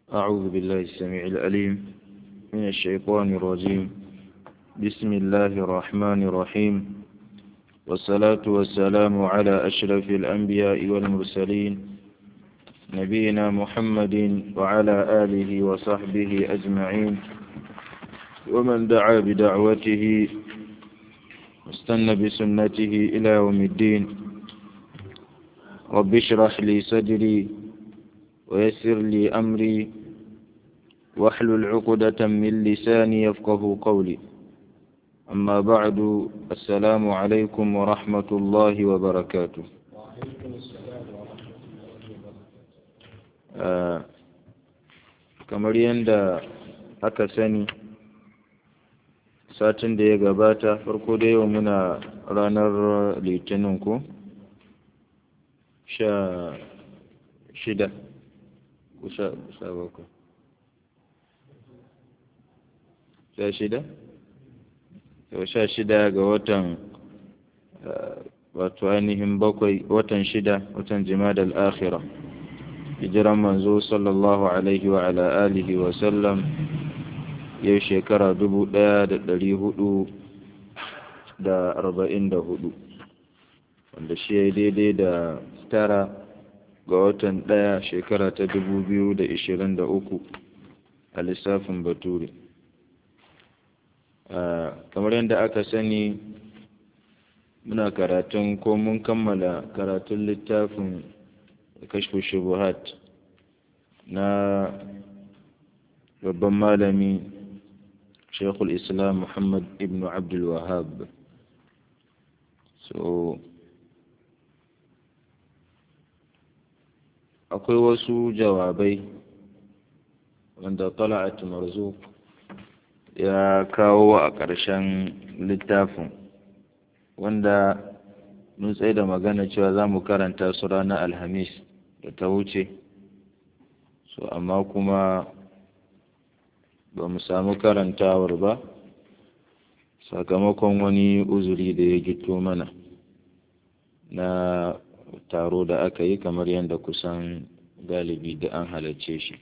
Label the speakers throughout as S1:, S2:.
S1: أعوذ بالله السميع العليم من الشيطان الرجيم بسم الله الرحمن الرحيم والصلاة والسلام على أشرف الأنبياء والمرسلين نبينا محمد وعلى آله وصحبه أجمعين ومن دعا بدعوته واستنى بسنته إلى يوم الدين رب اشرح لي صدري ويسر لي أمري واحلل عقدة من لساني يفقه قولي أما بعد السلام عليكم ورحمة الله وبركاته kamar yadda aka sani satin da ya gabata farko da yau muna ranar litinin ko sha shida ko sha bakwai sha shida yau sha shida ga watan wato ainihin bakwai watan shida watan jimada al'akhira hijiran manzo sallallahu alaihi wa ala alihi wa sallam yau shekara dubu ɗaya da ɗari hudu da arba'in da hudu wanda shi ya daidai da tara ga watan ɗaya shekara ta dubu biyu da ishirin da uku a lissafin bature kamar yadda aka sani muna karatun ko mun kammala karatun littafin kashfu shubuhat na babban malami shekul islam muhammad ibn abdul wahab so akwai wasu jawabai wanda tala'at marzuq ya kawo a ƙarshen littafin wanda mun tsaye da magana cewa za mu karanta su ranar alhamis da ta wuce so amma kuma ba mu samu karantawar ba sakamakon wani uzuri da ya gito mana na taro da aka yi kamar yadda kusan galibi da an halarce shi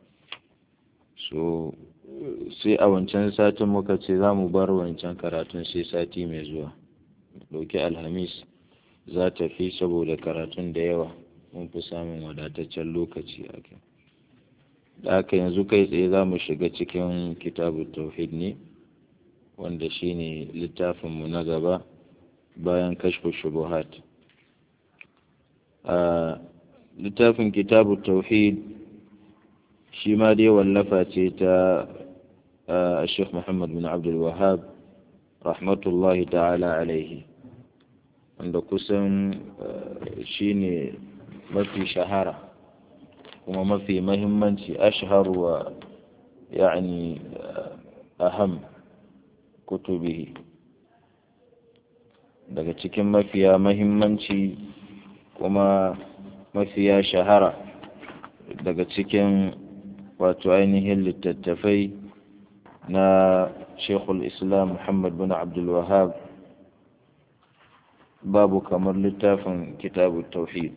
S1: so sai a wancan satin muka ce za mu bar wancan karatun sai sati mai zuwa ɗauki alhamis za ta fi saboda karatun da yawa mun fi samun wadataccen lokaci a kai da haka yanzu kai tsaye za mu shiga cikin kitabu tauhid ne wanda shine littafinmu na gaba bayan kashfu shubuhat a littafin kitabu tauhid shi ma dai wallafa ce ta الشيخ محمد بن عبد الوهاب رحمة الله تعالى عليه wanda kusan shi ne mafi shahara kuma mafi mahimmanci ashhar wa yani aham kutubihi daga cikin mafiya mahimmanci kuma mafiya shahara daga cikin wato ainihin littattafai na shekul islam muhammad bin abdulwahab babu kamar littafin kitabu tauhid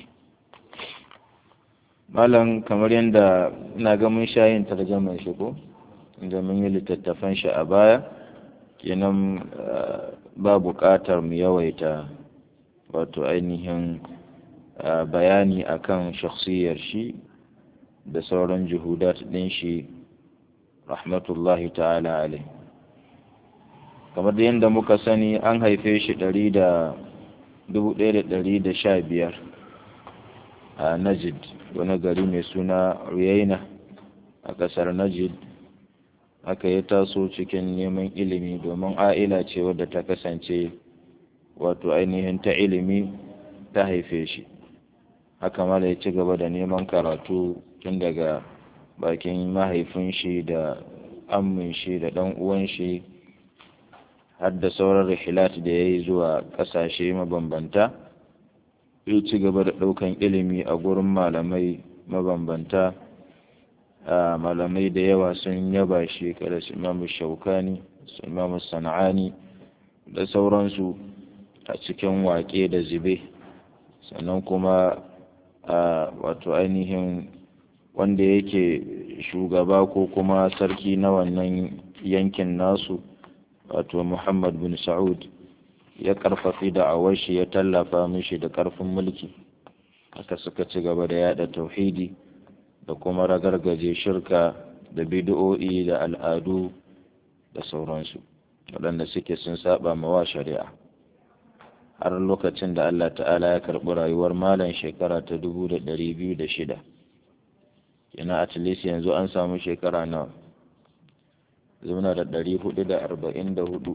S1: malam kamar yadda na ga mun sha yin tarjaman shi ko inda mun yi littattafan shi a baya kenan ba buƙatar mu yawaita wato ainihin bayani akan shakhsiyar shi da sauran juhudat ɗin shi rahmatullahi ta'ala alai kamar da yadda muka sani an haife shi ɗari da dubu ɗaya da ɗari da sha biyar a najid wani gari mai suna riyaina a ƙasar najid haka ya taso cikin neman ilimi domin a'ila ce wadda ta kasance wato ainihin ta ilimi ta haife shi haka mala ya ci gaba da neman karatu tun daga bakin mahaifin shi da ammin shi da ɗan uwan shi har da sauran rihilat da ya yi zuwa ƙasashe mabambanta ya ci gaba da ɗaukan ilimi a gurin malamai mabambanta malamai da yawa sun yaba shi kada su imamu shaukani su imamu sana'ani da sauransu a cikin waƙe da zube sannan kuma a wato ainihin wanda yake shugaba ko kuma sarki na wannan yankin nasu wato muhammad bin sa'ud ya karfafi da awashi ya tallafa mishi da karfin mulki haka suka ci gaba da yada tauhidi da kuma ragargaje shirka da bid'o'i da al'adu da sauransu waɗanda suke sun saba mawa shari'a har lokacin da Allah ta'ala ya karɓi rayuwar malam shekara ta dubu da ɗari biyu da shida yana at least yanzu an samu shekara nawa zuna da ɗari hudu da arba'in da hudu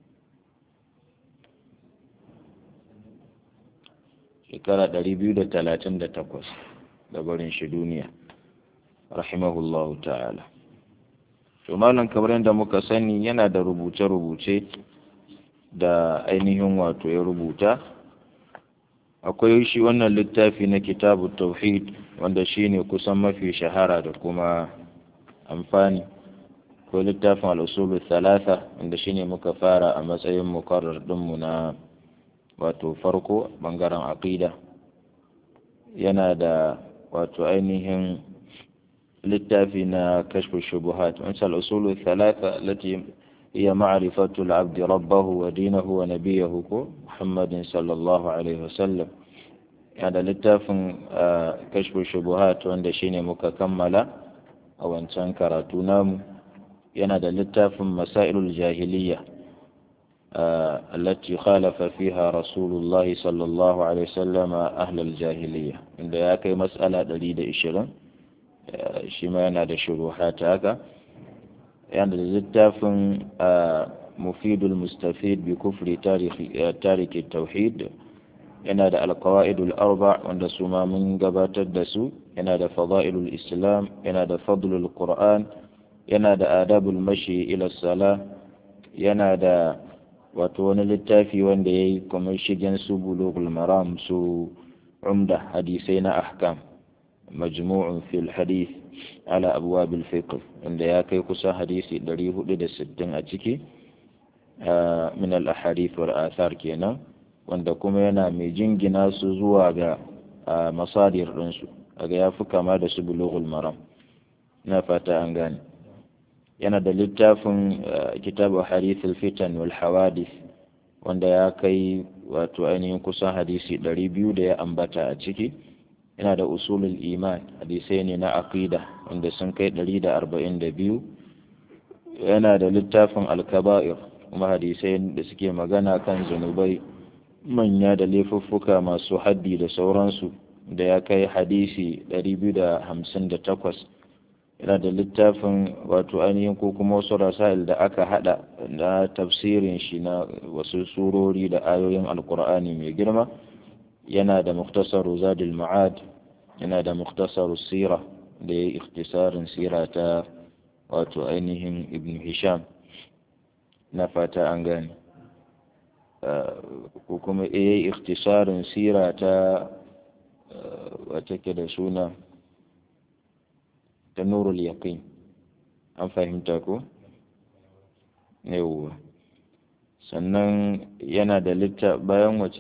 S1: shekara ɗari biyu da talatin da takwas da barin shi duniya rahimahullahu ta'ala to malam kamar yadda muka sani yana da rubuce-rubuce da ainihin wato ya rubuta akwai shi wannan littafi na kitabu tauhid wanda shine kusan mafi shahara da kuma amfani ko littafin al'usulul thalatha wanda shine muka fara a matsayin mukarrar dinmu na wato farko bangaren aqida yana da wato ainihin littafi na kashfu shubuhat wancan al'usulul thalatha lati هي معرفة العبد ربه ودينه ونبيه محمد صلى الله عليه وسلم هذا لتاف كشف الشبهات وند شيني مككملة أو أن تنكر تنام ينادى لتاف مسائل الجاهلية التي خالف فيها رسول الله صلى الله عليه وسلم أهل الجاهلية عند ياكي مسألة دليل إشرا شما ينادى شبهات هكذا yana da littafin mufidul mustafid bi kufri tariki tauhid yana da alkawa'idul arba wanda su ma mun gabatar da su yana da fada'ilul islam yana da fadlul qur'an yana da adabul mashi ila sala yana da wato wani littafi wanda ya yi kamar shigen su bulugul maram su umda hadisai na ahkam majmu'un fil hadith ala abwabil fiqh inda ya kai kusa hadisi 460 a ciki min al ahadith wal athar kenan wanda kuma yana mai jingina su zuwa ga masadir ɗinsu daga ya fi kama da su bulughul maram na fata an gane yana da littafin kitabu harithul fitan wal hawadith wanda ya kai wato ainihin kusan hadisi 200 da ya ambata a ciki yana da usulul iman hadisai ne na aqida wanda sun kai 142 yana da littafin alkaba'ir kuma hadisai da suke magana kan zunubai manya da laifuffuka masu haddi da sauransu da ya kai hadisi 258 yana da littafin wato ainihin ko kuma wasu rasail da aka hada na tafsirin shi na wasu surori da ayoyin alkur'ani mai girma yana da muktasaru zadil ma'ad yana da muktasaru sira da ya yi ikhtisarin sira ta wato ainihin ibn hisham na fata an gane ko kuma ya yi ikhtisarin sira ta wata ke da suna ta nurul yaqin an fahimta ko yawwa sannan yana da litta bayan wace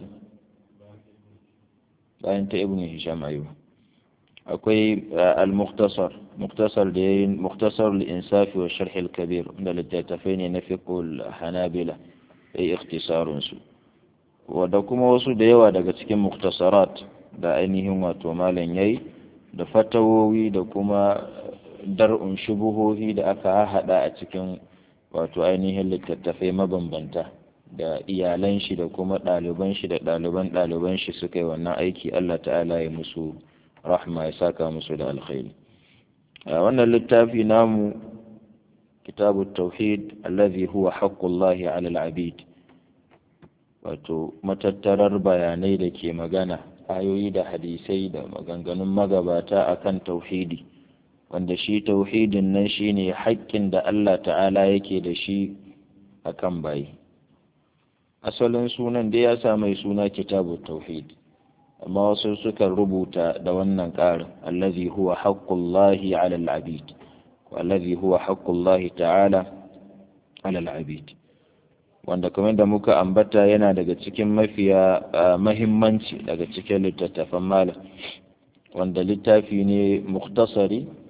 S1: bayan ta ibn hisham ayyuba akwai al-mukhtasar mukhtasar da yayin mukhtasar al-insaf wa sharh al-kabir da littattafai ne na fiqh al-hanabila ai ikhtisarun su wanda kuma wasu da yawa daga cikin mukhtasarat da ainihin wato malam yayi da fatawowi da kuma dar'un shubuhohi da aka hada a cikin wato ainihin littattafai mabambanta da iyalan shi da kuma ɗaliban shi da ɗaliban ɗaliban shi suka yi wannan aiki Allah ta'ala ya musu rahma ya saka musu da alkhairi a wannan littafi namu kitabu tauhid allazi huwa haqqullahi ala al-abid wato matattarar bayanai da ke magana ayoyi da hadisai da maganganun magabata akan tauhidi wanda shi tauhidin nan shine haƙƙin da Allah ta'ala yake da shi akan bayi asalin sunan da ya sa mai suna kitabu tauhid amma wasu suka rubuta da wannan ƙarin allazi huwa haqqullahi 'ala al-'abid wallazi huwa haqqullahi ta'ala 'ala al-'abid wanda kamar da muka ambata yana daga cikin mafiya mahimmanci daga cikin littattafan malam wanda littafi ne muktasari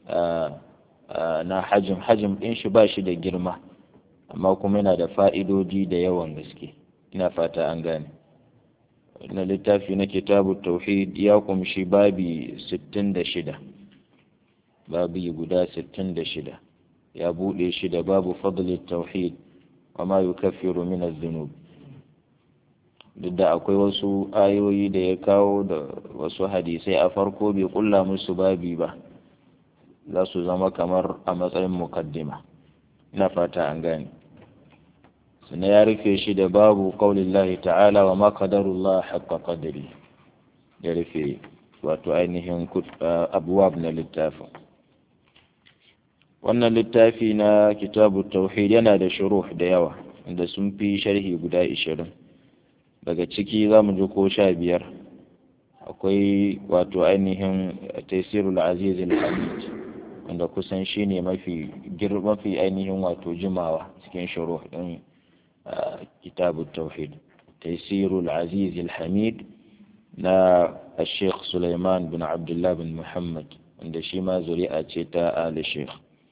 S1: na hajim hajim ɗin shi ba shi da girma amma kuma yana da fa'idodi da yawan gaske ina fata an gane na littafi na kitabu tauhid ya kumshi babi 66 babi guda 66 ya buɗe shi da babu fadlin tauhid wa ma yukaffiru min az-zunub duk da akwai wasu ayoyi da ya kawo da wasu hadisai a farko bai kulla musu babi ba za su zama kamar a matsayin mukaddima ina fata an gane sannan ya rufe shi da babu qaulillahi ta'ala wa ma qadarullah haqqa qadri ya rufe wato ainihin abuwab na littafin wannan littafi na kitabu tauhid yana da shuruh da yawa inda sun fi sharhi guda ishirin daga ciki za mu ji ko sha biyar akwai wato ainihin taisirul aziz al-hamid wanda kusan shi ne mafi mafi ainihin wato jimawa cikin shuruh din kitabu tauhid taisirul aziz al-hamid na الشيخ سليمان بن عبد الله بن محمد wanda shi ma zuri'a ce ta ali sheikh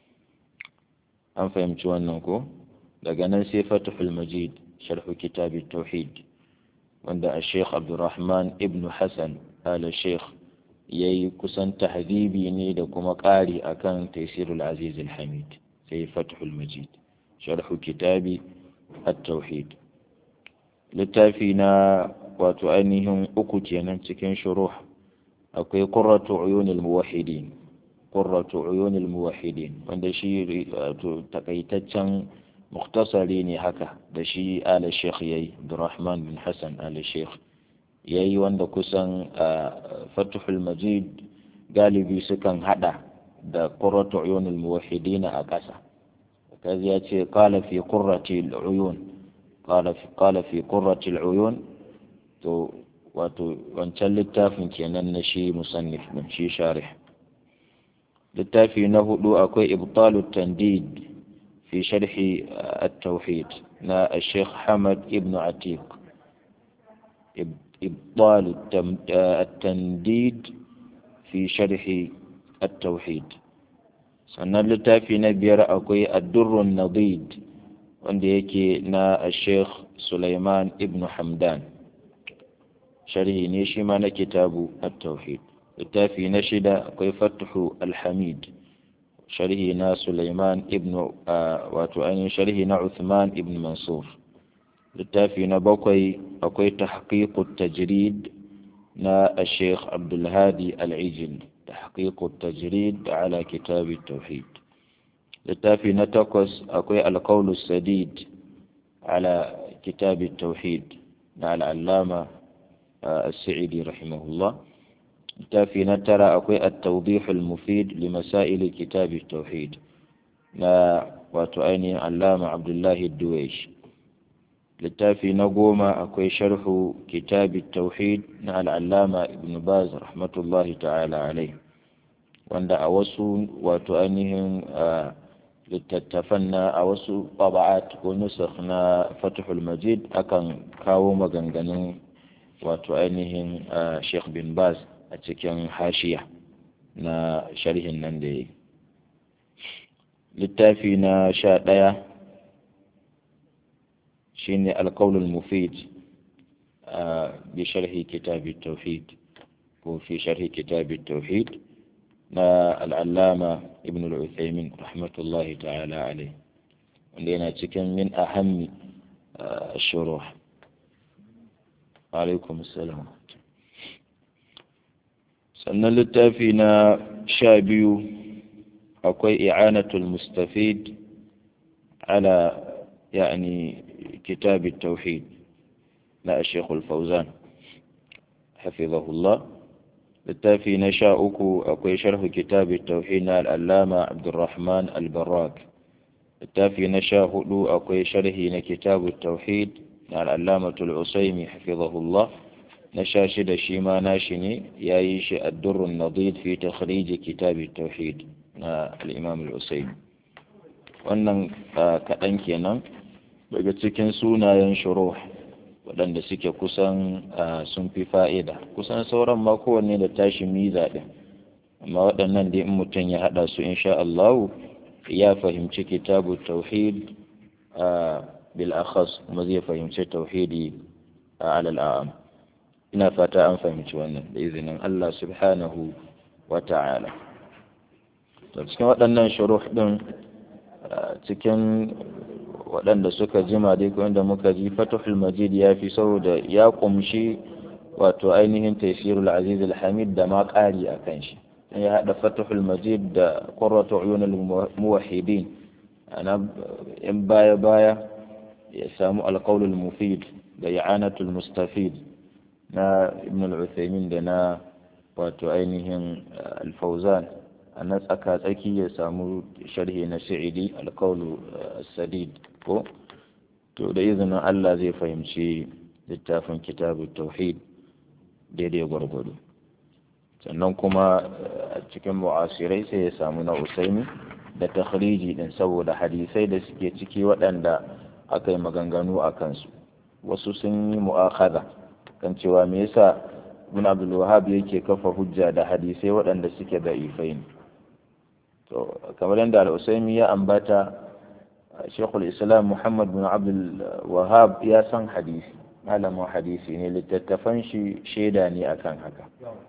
S1: an fahimci wannan ko daga nan sai fatihul majid sharhu kitabit tauhid wanda a sheikh abdurrahman ibn hassan ala sheikh ya yi kusan tahdibi ne da kuma ƙari akan taisirul aziz hamid sai fatihul majid sharhu kitabi at-tauhid littafi na wato ainihin uku kenan cikin shuruh akwai qurratu uyunil muwahhidin qurratu uyunil muwahhidin wanda shi wato takaitaccen muktasari ne haka da shi ala sheikh yayi Abdurrahman bin Hassan ala sheikh yayi wanda kusan Fathul Majid galibi sukan hada da qurratu uyunil muwahhidin a ƙasa kazi ya ce qala fi qurrati al-uyun qala fi qala fi qurrati al-uyun to wato wancan littafin kenan na shi musannif din shi sharih littafi na hudu akwai ibtalu tandid fi sharhi at-tauhid na الشيخ حمد ابن عتيق إبطال التنديد في شرح التوحيد sannan littafi na biyar akwai addurrun nadid wanda yake na sheikh Sulaiman ibn Hamdan sharhi ne shi ma na kitabu at-tauhid littafi na shida akwai fathu al-hamid sharhi na Sulaiman ibn wato ainihin sharhi na Uthman ibn Mansur littafi na bakwai akwai tahqiqut tajrid na Sheikh Abdul Hadi Al-Ijli tahqiqut tajrid ala kitab at-tauhid littafi na takwas akwai al-qawl sadid ala kitab at-tauhid na al-allama السعيدي رحمه الله littafi na tara akwai at-tawdih al-mufid li masail kitab at-tauhid na wato ainihin allama abdullahi duwaish littafi na goma akwai sharhu kitab at-tauhid na al-allama ibn baz rahmatullahi ta'ala alai wanda a wasu wato ainihin littattafan na a wasu taba'at ko nusakh na fathul majid akan kawo maganganun wato ainihin sheikh bin baz a cikin hashiya na sharhin nan da ya littafi na sha ɗaya shi ne alkaulul mufid bi sharhi kitabi tauhid ko fi sharhi kitabi tauhid na al'allama ibn al'uthaymin rahmatullahi ta'ala alai wanda yana cikin min ahammi shuruh alaikum salam sannan littafi na sha biyu akwai i'anatul mustafid ala yani kitab tauhid na shekul fauzan hafizahullah littafi na sha uku akwai sharhu kitab tauhid na al'allama abdurrahman al-barak littafi na sha hudu akwai sharhi na kitab tauhid na al'allamatul usaimi hafizahullah na sha shida shi ma nashi ne ya yi shi addurrun nadid fi takhrij kitab tauhid na al-imam al-usaimi wannan kaɗan kenan daga cikin sunayen shuruh waɗanda suke kusan sun fi fa'ida kusan sauran ma kowanne da tashi miza ɗin amma waɗannan dai in mutum ya haɗa su insha Allah ya fahimci kitabu tauhid a bil akhas kuma zai fahimci tauhidi a alal a'am ina fata an fahimci wannan da izinin Allah subhanahu wa ta'ala to cikin waɗannan shuruh din cikin waɗanda suka jima dai wanda muka ji fatuhul majid ya fi saboda ya kumshi wato ainihin taysirul aziz al-hamid da ma ƙari a kan shi ya haɗa fatuhul majid da qurratu uyunul muwahhidin ana in baya baya ya samu alqaulul mufid da i'anatul mustafid na ibn al-uthaymin da na wato ainihin al-fawzan a na tsaka tsaki ya samu sharhi na sa'idi alqaulu sadid ko to da izinin Allah zai fahimci littafin kitabu tauhid daidai gwargwado sannan kuma a cikin mu'asirai sai ya samu na usaini da takhriji din saboda hadisai da suke ciki waɗanda aka yi maganganu a kansu wasu sun yi mu'akhadha kan cewa me yasa ibn abdul wahhab yake kafa hujja da hadisai waɗanda suke da ifai ne to kamar yadda al-usaimi ya ambata shekul islam muhammad bin abdul wahhab ya san hadisi malamin hadisi ne littattafan shi shaida ne akan haka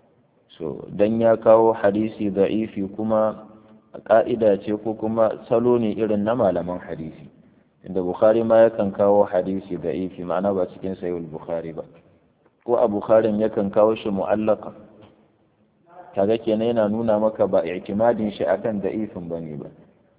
S1: so dan ya kawo hadisi da'ifi kuma ka'ida ce ko kuma salo ne irin na malaman hadisi inda bukhari ma yakan kawo hadisi da'ifi ma'ana ba cikin sayul bukhari ba ko a bukharin yakan kawo shi mu'allaka kaga kenan yana nuna maka ba i'timadin shi akan da'ifin bane ba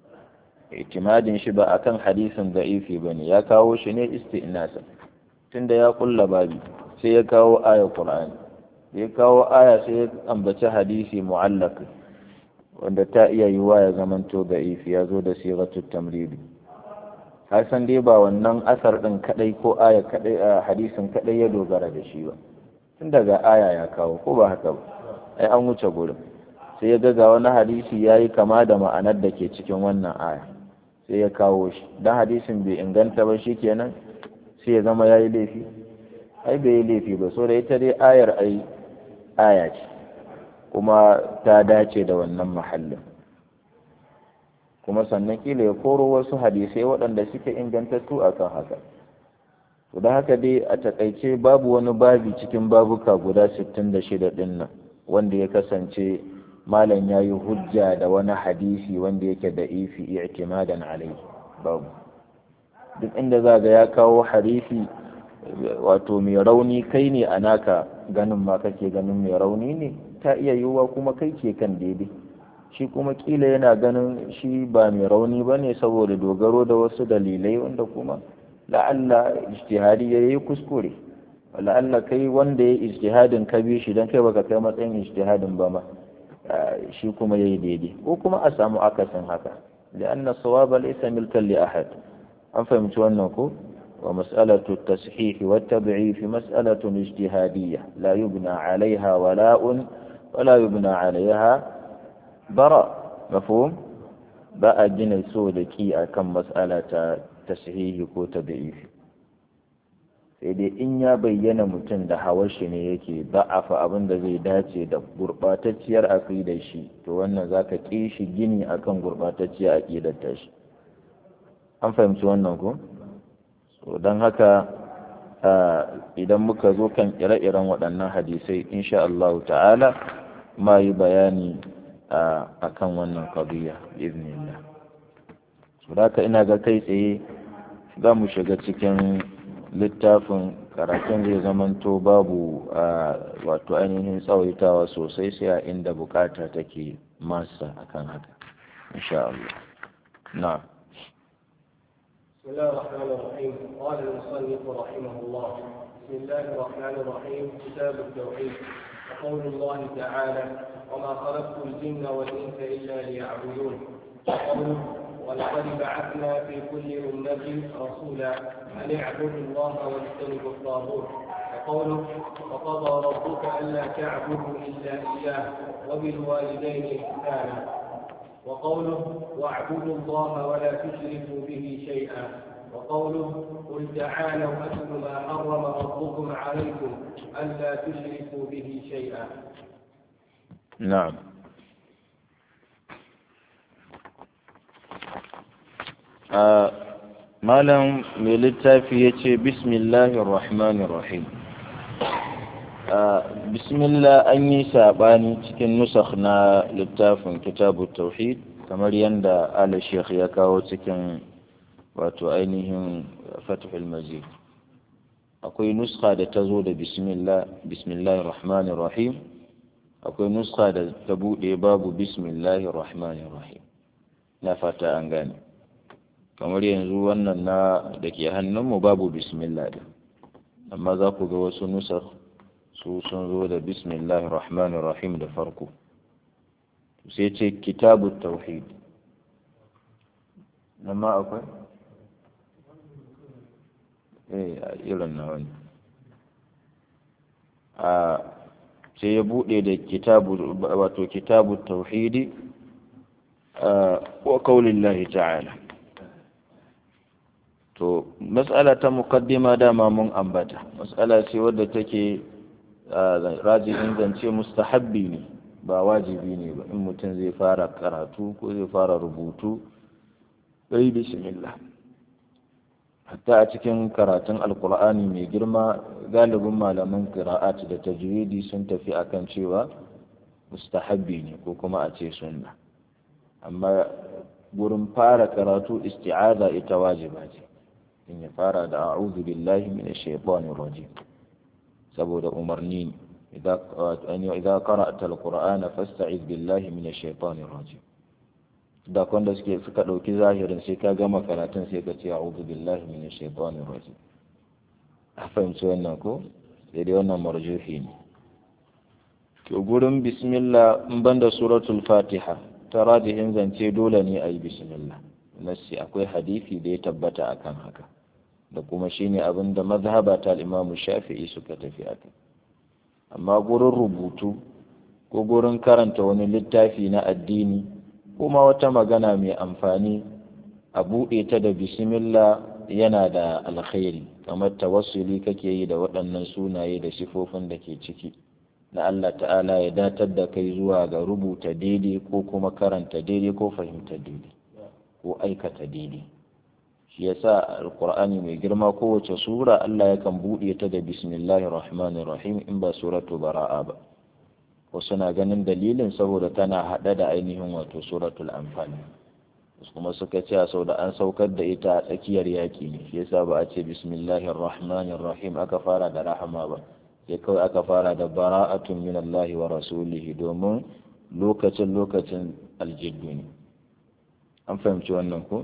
S1: i'timadin shi ba akan hadisin da'ifi bane ya kawo shi ne isti'nasa tunda ya kulla babi sai ya kawo aya qur'ani ya kawo aya sai ya ambaci hadisi mu'allaq wanda ta iya yiwa ya zamanto da'ifi ya zo da sigatut tamridi har san dai ba wannan asar din kadai ko aya kadai a hadisin kadai ya dogara da shi ba tun daga aya ya kawo ko ba haka ba ai an wuce gurin sai ya ga wani hadisi ya yi kama da ma'anar da ke cikin wannan aya sai ya kawo shi don hadisin bai inganta ba shi kenan sai ya zama ya yi laifi ai bai yi laifi ba so da ita dai ayar ai aya ce kuma ta dace da wannan mahallin kuma sannan kila ya koro wasu hadisai waɗanda suke ingantattu akan haka to da haka dai a takaice babu wani babi cikin babuka guda 66 ɗin nan wanda ya kasance malam ya yi hujja da wani hadisi wanda yake da ifi i'timadan alai babu duk inda za ga ya kawo hadisi wato mai rauni kai ne a naka ganin ma kake ganin mai rauni ne ta iya yiwuwa kuma kai ke kan daidai shi kuma kila yana ganin shi ba mai rauni ba ne saboda dogaro da wasu dalilai wanda kuma la'alla ijtihadi ya yi kuskure la'alla kai wanda ya ijtihadin ka bi shi don kai baka kai matsayin ijtihadin ba ma shi kuma yayi daidai ko kuma a samu akasin haka li'anna sawaba laysa milkan li ahad an fahimci wannan ko wa mas'alatu at-tashih wa at-tab'if mas'alatun ijtihadiyya la yubna 'alayha wala'un wa la yubna 'alayha bara mafhum ba a gina so da ki akan mas'ala ta tashihi ko tad'ifi sai dai in ya bayyana mutum da hawar shi ne yake da'afa abin da zai dace da gurɓatacciyar aƙidar shi to wannan za ka ƙi shi gini akan gurɓatacciyar aƙidar ta shi an fahimci wannan ko so don haka idan muka zo kan ire-iren waɗannan hadisai insha Allah ta'ala ma yi bayani a kan wannan qadiyya biiznillah so da ina ga kai tsaye za mu shiga cikin littafin karatun zai zamanto babu wato ainihin tsawaitawa sosai sai a inda bukata take masa akan haka insha Allah na
S2: بسم الله الرحمن الرحيم قال المصنف رحمه الله بسم الله الرحمن الرحيم كتاب التوحيد وقول الله تعالى وما خلقت الجن والانس الا ليعبدون وقوله ولقد بعثنا في كل أمة رسولا أن اعبدوا الله واجتنبوا الطاغوت وقوله وقضى ربك ألا تعبدوا إلا إياه وبالوالدين إحسانا وقوله واعبدوا الله ولا تشركوا به شيئا وقوله قل تعالوا أتل ما حرم ربكم عليكم ألا تشركوا به شيئا
S1: نعم a malam mai littafi ya ce bismillahir rahmanir rahim bismillah an yi saɓani cikin nusakh na littafin kitabu tauhid kamar yadda ala sheikh ya kawo cikin wato ainihin fatihul majid akwai nuska da ta zo da bismillah bismillahir rahmanir rahim akwai nuska da ta buɗe babu bismillahir rahmanir rahim na fata an gane kamar yanzu wannan na da ke hannunmu babu bismillah din amma za ku ga wasu nusar su sun zo da bismillahir rahmanir rahim da farko sai ce kitabu tauhid nan ma akwai eh irin na wani a sai ya bude da kitabu wato kitabu tauhidi wa kaulillahi ta'ala to mas'ala ta muqaddima dama mun ambata mas'ala ce wadda take rajihin zance mustahabbi ne ba wajibi ne ba in mutum zai fara karatu ko zai fara rubutu sai bismillah hatta a cikin karatun alkur'ani mai girma galibin malaman qira'at da tajwidi sun tafi akan cewa mustahabbi ne ko kuma a ce sunna amma gurin fara karatu isti'aza ita wajiba ce in ya fara da a'udhu billahi minash shaitanir rajim saboda umarni ne idan qara'ta alqur'ana fasta'iz billahi minash shaitanir rajim da kwanda suke suka dauki zahirin sai ka gama karatun sai ka ce a'udhu billahi minash shaitanir rajim a fahimci wannan ko sai dai wannan marjuhi ne to gurin bismillah in banda suratul fatiha ta rajihin zance dole ne a yi bismillah nassi akwai hadisi da ya tabbata akan haka da kuma shine abin da mazhaba ta imamu shafi'i suka tafi a kai amma gurin rubutu ko gurin karanta wani littafi na addini kuma wata magana mai amfani a buɗe ta da bismillah yana da alkhairi kamar tawassuli kake yi da waɗannan sunaye da sifofin da ke ciki na Allah ta'ala ya datar da kai zuwa ga rubuta daidai ko kuma karanta daidai ko fahimta daidai ko aikata daidai shi yasa alqur'ani mai girma kowace sura Allah yakan buɗe ta da bismillahir rahmanir rahim in ba suratu bara'a ba wasu na ganin dalilin saboda tana haɗe da ainihin wato suratul anfal kuma suka ce sau da an saukar da ita a tsakiyar yaƙi ne shi yasa ba a ce bismillahir rahmanir rahim aka fara da rahama ba sai kawai aka fara da bara'atun min Allah wa rasulihi domin lokacin lokacin aljiddu ne an fahimci wannan ko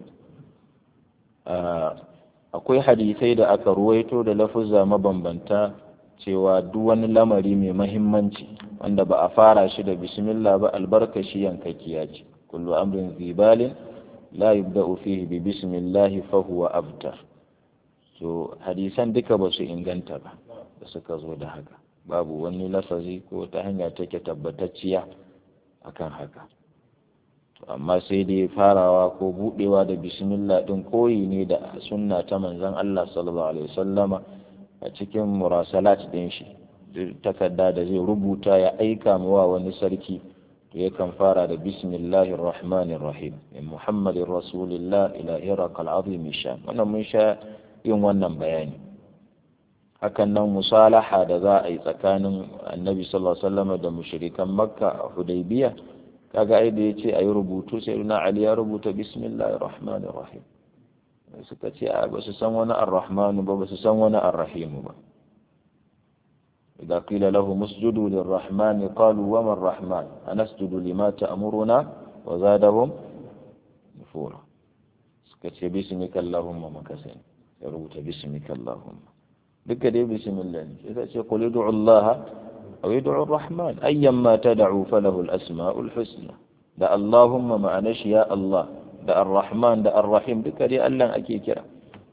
S1: akwai hadisai da aka ruwaito da lafuzza mabambanta cewa duk wani lamari mai mahimmanci wanda ba a fara shi da bismillah ba albarkashi yankakkiya ce kullu amrin zibalin la yubda'u fihi bi bismillah fa huwa abtar so hadisan duka ba su inganta ba da suka zo da haka babu wani lafazi ko ta hanya take tabbatacciya akan haka amma sai dai farawa ko budewa da bismillah din koyi ne da sunna ta manzon Allah sallallahu alaihi wasallama a cikin murasalat din shi takarda da zai rubuta ya aika wa wani sarki to yakan fara da bismillahir rahmanir rahim min muhammadin rasulillah ila hirakal azim sha wannan mun sha yin wannan bayani hakan nan musalaha da za a yi tsakanin annabi sallallahu alaihi wasallam da mushrikan makka a hudaybiya kaga ai da yace ayi rubutu sai na ali ya rubuta bismillahir rahmanir rahim suka ce a ba su san wani ar-rahmanu ba ba su san wani ar-rahim ba إذا قيل لهم اسجدوا للرحمن قالوا وما الرحمن أنسجد لما تأمرنا وزادهم نفورا سكت باسمك اللهم مكسين يروت باسمك اللهم duka dai bismillah ne sai ce qul ud'u Allah aw ud'u ar-rahman ayyamma tad'u falahu al-asma'ul husna da Allahumma ma'ana shi ya Allah da ar-rahman da ar-rahim duka dai Allah ake kira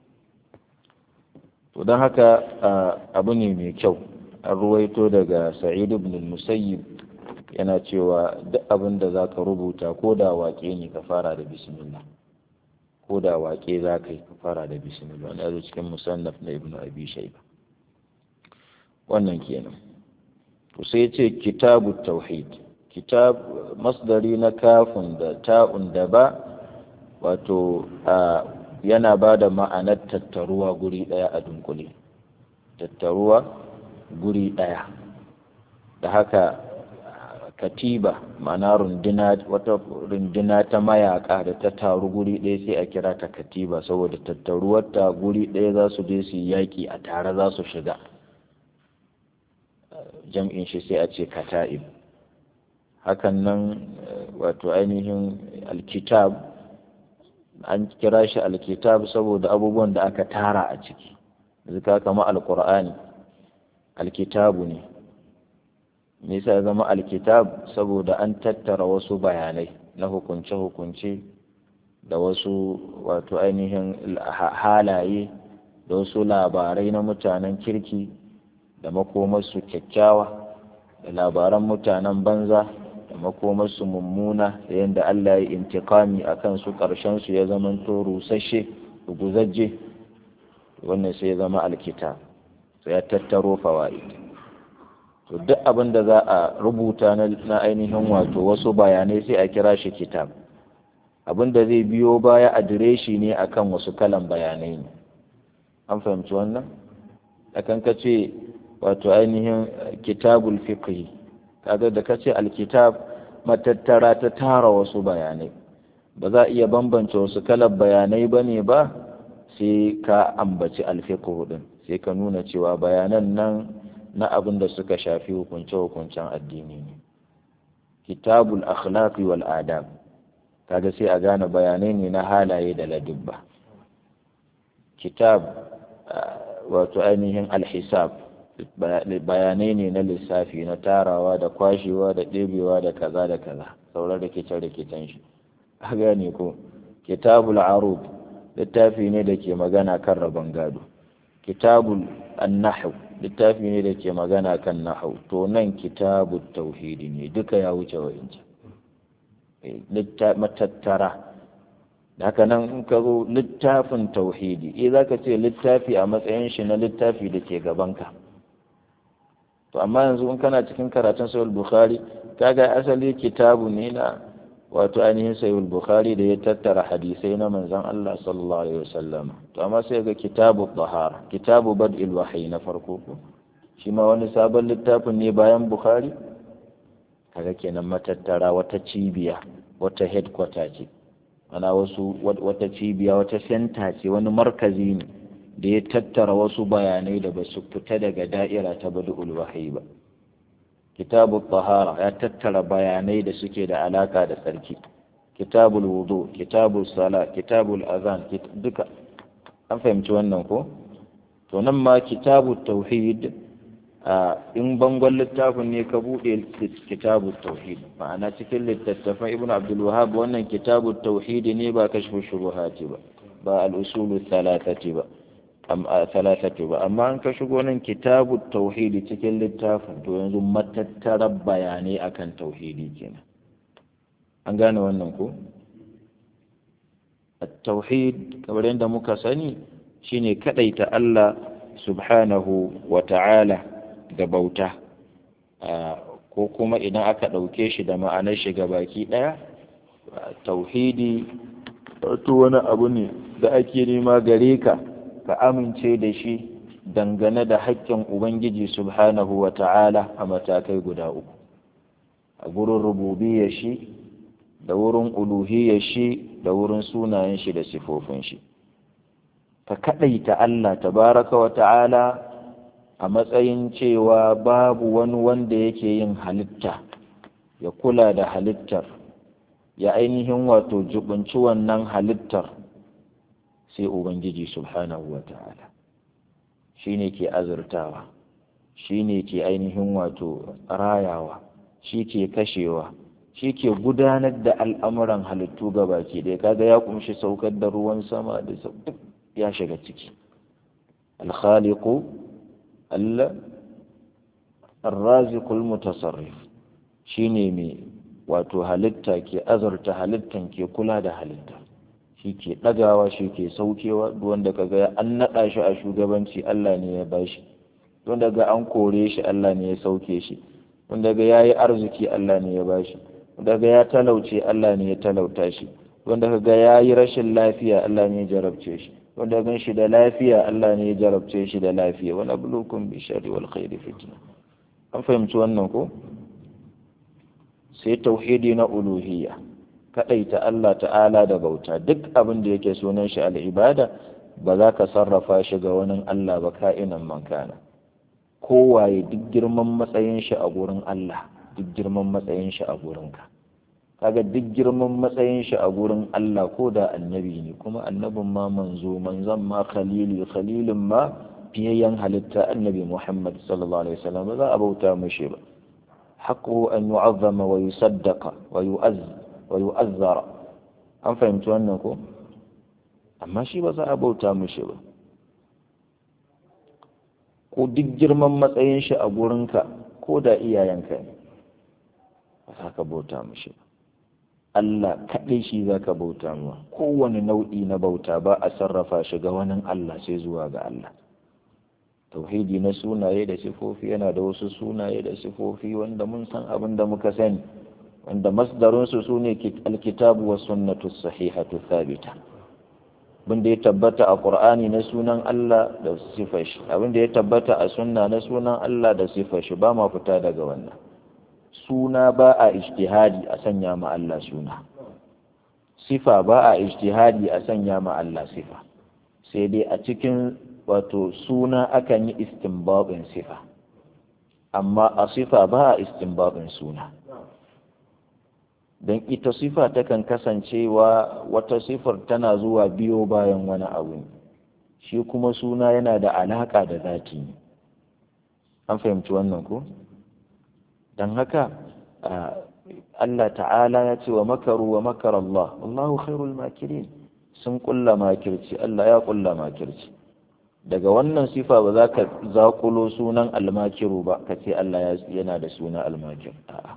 S1: to dan haka abu ne mai kyau an ruwaito daga Sa'id ibn al-Musayyib yana cewa duk abin da zaka rubuta ko da waƙe ne ka fara da bismillah ko da waƙe za ka yi ka fara da bismillah wanda zo cikin musannaf na ibnu abi shayba wannan kenan to sai ya ce kitabu tauhid kitab masdari na kafin da ta'un da ba wato a yana ba da ma'anar tattaruwa guri ɗaya a dunkule tattaruwa guri ɗaya da haka katiba ma'ana runduna wata runduna ta mayaka da ta taru guri ɗaya sai a kira ta katiba saboda tattaruwar ta guri ɗaya za su je su yaƙi a tare za su shiga jam'in shi sai a ce kata'ib hakan nan wato ainihin alkitab an kira shi alkitab saboda abubuwan da aka tara a ciki zika kama alkur'ani alkitabu ne me yasa zama alkitab saboda an tattara wasu bayanai na hukunce-hukunce da wasu wato ainihin halaye da wasu labarai na mutanen kirki da makomarsu kyakkyawa da labaran mutanen banza da makomarsu mummuna da yadda Allah ya intikami a kansu ƙarshensu ya zamanto rusashe guzajje wannan sai ya zama alkitab sai ya tattaro fawa'id to duk abin da za a rubuta na ainihin wato wasu bayanai sai a kira shi kitab abin da zai biyo baya adireshi ne akan wasu kalan bayanai ne an fahimci wannan akan ka ce wato ainihin kitabul fiqh kaga da ka ce alkitab matattara ta tara wasu bayanai ba za a iya bambance wasu kalan bayanai ba ne ba sai ka ambaci alfiqh din sai ka nuna cewa bayanan nan na abin da suka shafi hukunce-hukuncen addini ne kitabul akhlaqi wal adab kaga sai a gane bayanai ne na halaye da ladubba kitab wato ainihin alhisab bayanai ne na lissafi na tarawa da kwashewa da ɗebewa da kaza da kaza sauran rikice-rikicen shi a gane ko kitabul arub littafi ne da ke magana kan rabon gado kitabul annahu littafi ne da ke magana kan nahu to nan kitabu tauhidi ne duka ya wuce wa'inci matattara da haka nan in ka zo littafin tauhidi eh za ka ce littafi a matsayin shi na littafi da ke gabanka to amma yanzu in kana cikin karatun sayul bukhari kaga asali kitabu ne na wato ainihin sayul bukhari da ya tattara hadisai na manzon Allah sallallahu alaihi wasallam to amma sai ga kitabu tahara kitabu bad'il wahyi na farko ko shi ma wani sabon littafin ne bayan bukhari kaga kenan matattara wata cibiya wata headquarter ce ana wasu wata cibiya wata senta ce wani markazi ne da ya tattara wasu bayanai da ba su fita daga da'ira ta bad'ul wahyi ba kitabu tahara ya tattara bayanai da suke da alaka da tsarki kitabul wudu kitabul sala kitabul azan duka an fahimci wannan ko to nan ma kitabut tauhid in bangon littafin ne ka buɗe kitabut tauhid ma'ana cikin littattafan ibn abdul wahab wannan kitabut tauhid ne ba kashfu shubuhati ba ba al-usulu thalathati ba talatatu ba amma an ka shigo nan kitabu tauhidi cikin littafin to yanzu matattarar bayanai akan tauhidi kenan an gane wannan ko tauhid kamar yadda muka sani shine kadaita Allah subhanahu wa ta'ala da bauta ko kuma idan aka ɗauke shi da ma'anar shi baki ɗaya tauhidi wato wani abu ne da ake nema gare ka ka amince da shi dangane da haƙƙin Ubangiji subhanahu wa ta'ala a matakai guda uku, a gurin rububiyar shi, da wurin uluhiyar shi, da wurin sunayen shi da sifofin shi. Ka kaɗaita Allah tabaraka wa ta'ala a matsayin cewa babu wani wanda yake yin halitta, ya kula da halittar, ya ainihin wato jubunci wannan halittar. sai Ubangiji subhanahu wa ta'ala shi ne ke azurtawa shi ne ke ainihin wato rayawa shi ke kashewa shi ke gudanar da al'amuran halittu baki ɗaya kaga ya kumshi saukar da ruwan sama da duk ya shiga ciki alkhaliku Allah arrazikul mutasarrif shi ne mai wato halitta ke azurta halittan ke kula da halitta shi ke ɗagawa shi ke saukewa wanda kaga ya an naɗa shi a shugabanci Allah ne ya bashi wanda ga an kore shi Allah ne ya sauke shi wanda ga ya yi arziki Allah ne ya bashi wanda ga ya talauce Allah ne ya talauta shi wanda ka ga ya yi rashin lafiya Allah ne ya jarabce shi wanda gan shi da lafiya Allah ne ya jarabce shi da lafiya wani bulukun bi shari wal khairi fitna an fahimci wannan ko sai tauhidi na uluhiyya kadaita Allah ta'ala da bauta duk abin da yake sunan shi al'ibada ba za ka sarrafa shi ga wani Allah ba ka'inan man kana kowaye duk girman matsayin shi a gurin Allah duk girman matsayin shi a gurinka kaga duk girman matsayin shi a gurin Allah ko da annabi ne kuma annabin ma manzo manzon ma khalili khalilin ma fiyayyen halitta annabi Muhammad sallallahu alaihi wasallam ba za a bauta mishi ba haqqu an yu'azzama wa yusaddaqa wa yu'azz wa yu'azzara an fahimci wannan ko amma shi ba za a bauta mishi ba ko duk girman matsayin shi a gurinka ko da iyayenka ne ba za ka bauta mishi ba Allah kaɗai shi za ka bauta mawa kowane nau'i na bauta ba a sarrafa shi ga wani Allah sai zuwa ga Allah tauhidi na sunaye da sifofi yana da wasu sunaye da sifofi wanda mun san abin da muka sani wanda masdarinsu su ne alkitabu wa sunnatu sahihatu thabita abin da ya tabbata a qur'ani na sunan Allah da sifar shi abin da ya tabbata a sunna na sunan Allah da sifar shi ba ma fita daga wannan suna ba a ijtihadi a sanya ma Allah suna sifa ba a ijtihadi a sanya ma Allah sifa sai dai a cikin wato suna akan yi istinbabin sifa amma a sifa ba a istinbabin suna don ita sifa takan kasancewa wata sifar tana zuwa biyo bayan wani abu shi kuma suna yana da alaƙa da zati an fahimci wannan ko? don haka Allah ta'ala ya ce wa makaru wa makar Allah Allahu khairul makirin sun kulla makirci Allah ya kulla makirci daga wannan sifa ba za ka zakulo sunan almakiru ba ka ce Allah yana da suna almakir a'a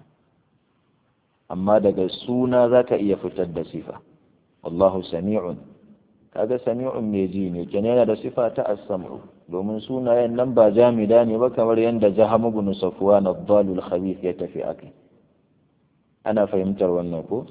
S1: amma daga suna za ka iya fitar da sifa Allahu sami'un kaga sami'un mai ji ne kenan yana da sifa ta as-sam'u domin sunayen nan ba jamida ne ba kamar yadda jaham ibn safwan ad-dalul khabith ya tafi akai ana fahimtar wannan ko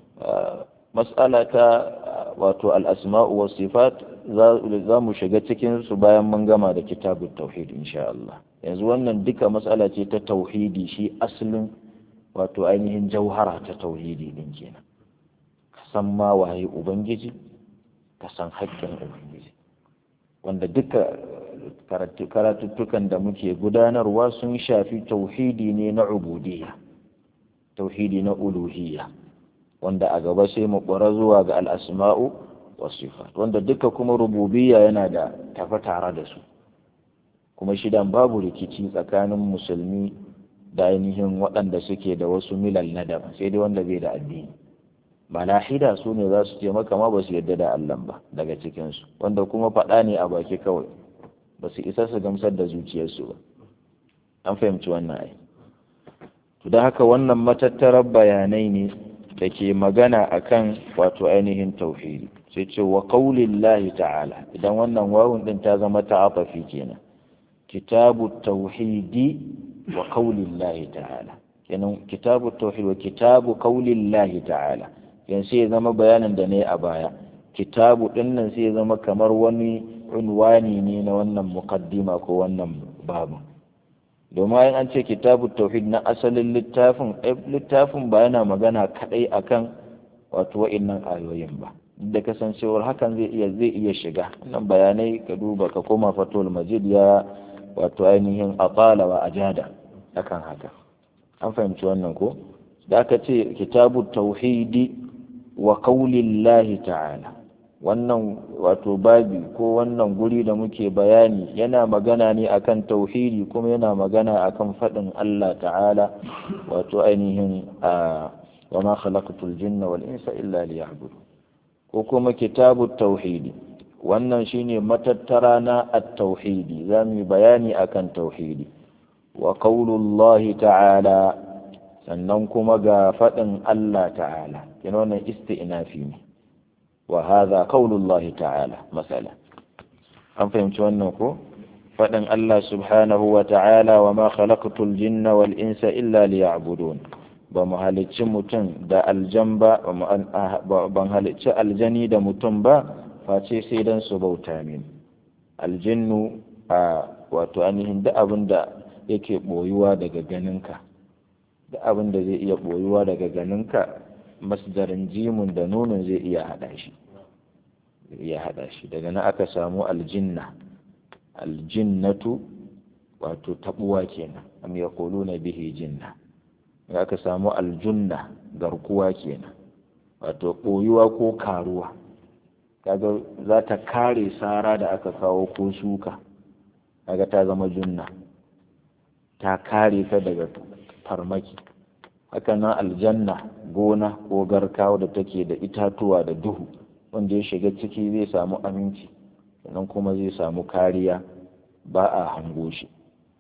S1: mas'ala ta wato al-asma'u was sifat za mu shiga cikin su bayan mun gama da kitabut tauhid insha Allah yanzu wannan duka mas'ala ce ta tauhidi shi asalin wato ainihin jauhara ta tauhidi din kenan ka san ma waye ubangiji ka san haƙƙin ubangiji wanda duka karatuttukan da muke gudanarwa sun shafi tauhidi ne na ubudiyya tauhidi na uluhiyya wanda a gaba sai mu ƙwara zuwa ga al'asma'u wa sifat wanda duka kuma rububiyya yana da tafi tare da su kuma shidan babu rikici tsakanin musulmi da ainihin waɗanda suke da wasu milal na daban sai dai wanda bai da addini malahida su ne za su ce maka ma ba su yadda da Allah ba daga cikinsu wanda kuma faɗa ne a baki kawai ba su isa su gamsar da zuciyarsu ba an fahimci wannan ai to da haka wannan matattarar bayanai ne da ke magana akan wato ainihin tauhidi sai ce wa qaulillahi ta'ala idan wannan wawun din ta zama ta'afafi kenan kitabu tauhidi wa qaulillahi ta'ala kenan kitabu tauhid wa kitabu qaulillahi ta'ala yan sai ya zama bayanin da ne a baya kitabu din nan sai ya zama kamar wani unwani ne na wannan muqaddima ko wannan babu domin an ce kitabu tauhid na asalin littafin littafin ba yana magana kadai akan wato wa'innan ayoyin ba da kasancewar hakan zai iya zai iya shiga wannan bayanai ka duba ka koma fatul majid ya wato ainihin atala wa ajada akan haka an fahimci wannan ko da aka ce kitabu tauhidi wa qaulillahi ta'ala wannan wato babi ko wannan guri da muke bayani yana magana ne akan tauhidi kuma yana magana akan faɗin Allah ta'ala wato ainihin wa ma khalaqtul jinna wal insa illa liya'budun ko kuma kitabu tauhidi wannan shine matattara na at-tauhidi zamu bayani akan tauhidi wa qaulullahi ta'ala sannan kuma ga faɗin Allah ta'ala kina wannan isti'nafi ne wa hadha qaulullahi ta'ala masala an fahimci wannan ko faɗin Allah subhanahu wa ta'ala wa ma khalaqtul jinna wal insa illa liya'budun ba mu halicci mutum da aljan ba ban halicci aljani da mutum ba face sai dan su bauta min aljinnu a wato ainihin duk abin da yake boyuwa daga ganinka duk abin da zai iya boyuwa daga ganinka masdarin jimun da nunin zai iya hada shi zai iya hada shi daga nan aka samu aljinna aljinnatu wato tabuwa kenan am yaquluna bihi jinna aka samu aljunna garkuwa kenan wato ɓoyuwa ko karuwa kaga za ta kare sara da aka kawo ko shuka kaga ta zama junna ta kare ta daga farmaki haka nan aljanna gona ko garkawa da take da itatuwa da duhu wanda ya shiga ciki zai samu aminci sannan kuma zai samu kariya ba a hango shi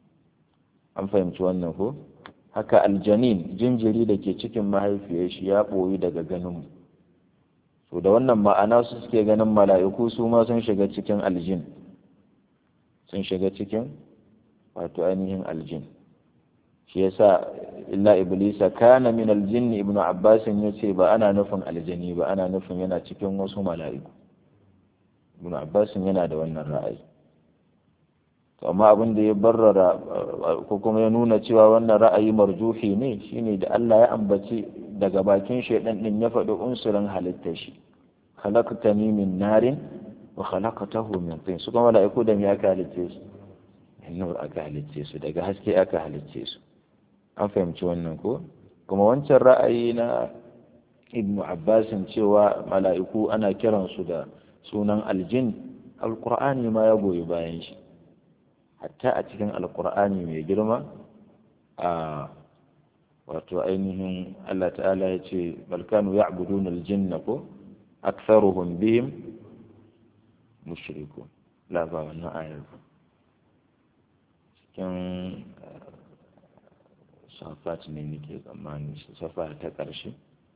S1: an fahimci wannan ko haka aljanin jinjiri da ke cikin mahaifiyar shi ya ɓoyi daga ganinmu so da wannan ma'ana su suke ganin mala'iku su ma sun shiga cikin aljin sun shiga cikin wato ainihin aljin shi yasa illa iblisa kana min aljinni ibnu abbas ya ce ba ana nufin aljani ba ana nufin yana cikin wasu mala'iku ibnu abbas yana da wannan ra'ayi to amma abin da ya barrara ko kuma ya nuna cewa wannan ra'ayi marjuhi ne shine da Allah ya ambaci daga bakin shaidan din ya faɗi unsurin halittar shi khalaqtani min narin wa khalaqtahu min tin su kuma mala'iku da me aka halicce su nur aka halicce su daga haske aka halicce su an fahimci wannan ko kuma wancan ra'ayi na ibnu abbasin cewa mala'iku ana kiransu da sunan aljin alqur'ani ma ya goyi bayan shi hatta a cikin alkur'ani mai girma a wato ainihin Allah ta'ala ya ce balkanu ya abudun aljinna ko aktharuhum bihim mushriku la ba wannan ayar cikin safat ne nake tsammani safa ta ƙarshe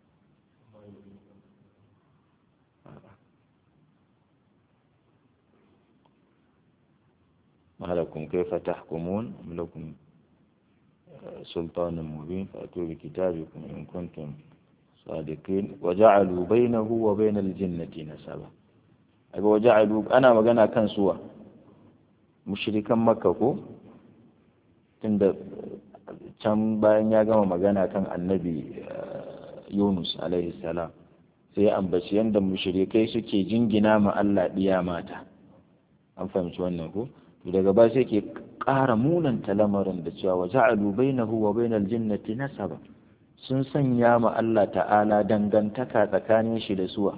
S1: ما لكم كيف تحكمون أم لكم سلطان مبين فأتوا بكتابكم إن كنتم صادقين وجعلوا بينه وبين الجنة نسبا أبي وجعلوا أنا مجانا كان سوى مشركا مكة كو tunda can bayan ya gama magana kan annabi Yunus alaihi salam sai ya ambaci yadda mushrikai suke jingina ma Allah ɗiya mata an fahimci wannan ko daga ba sai ke ƙara munanta lamarin da cewa wa ja'alu bainahu wa bainal jinnati nasaba sun sanya ma Allah ta'ala dangantaka tsakanin shi da suwa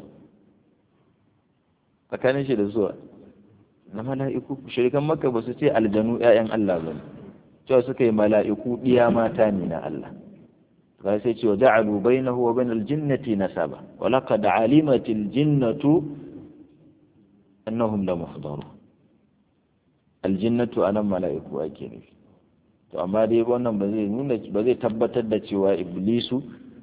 S1: tsakanin shi da suwa na mala'iku shirikan makka ba su ce aljanu ƴaƴan Allah ba cewa suka yi mala'iku ɗiya mata ne na Allah ga sai ce wa ja'alu bainahu wa bainal jinnati nasaba wa laqad alimatil jinnatu annahum la muhdarun aljinnatu anan mala'iku ake nufi to amma dai wannan ba zai nuna ba zai tabbatar da cewa iblisu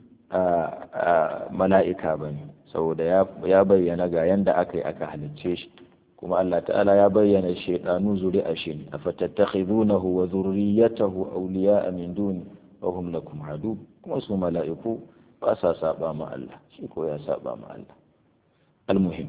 S1: a mala'ika ba ne saboda ya bayyana ga yanda aka yi aka halicce shi kuma Allah ta'ala ya bayyana shaidanu zuri'a shi a fatattakhidunahu wa zurriyatahu awliya'a min duni wa hum lakum adu kuma su mala'iku ba sa saba ma Allah shi ko ya saba ma Allah almuhim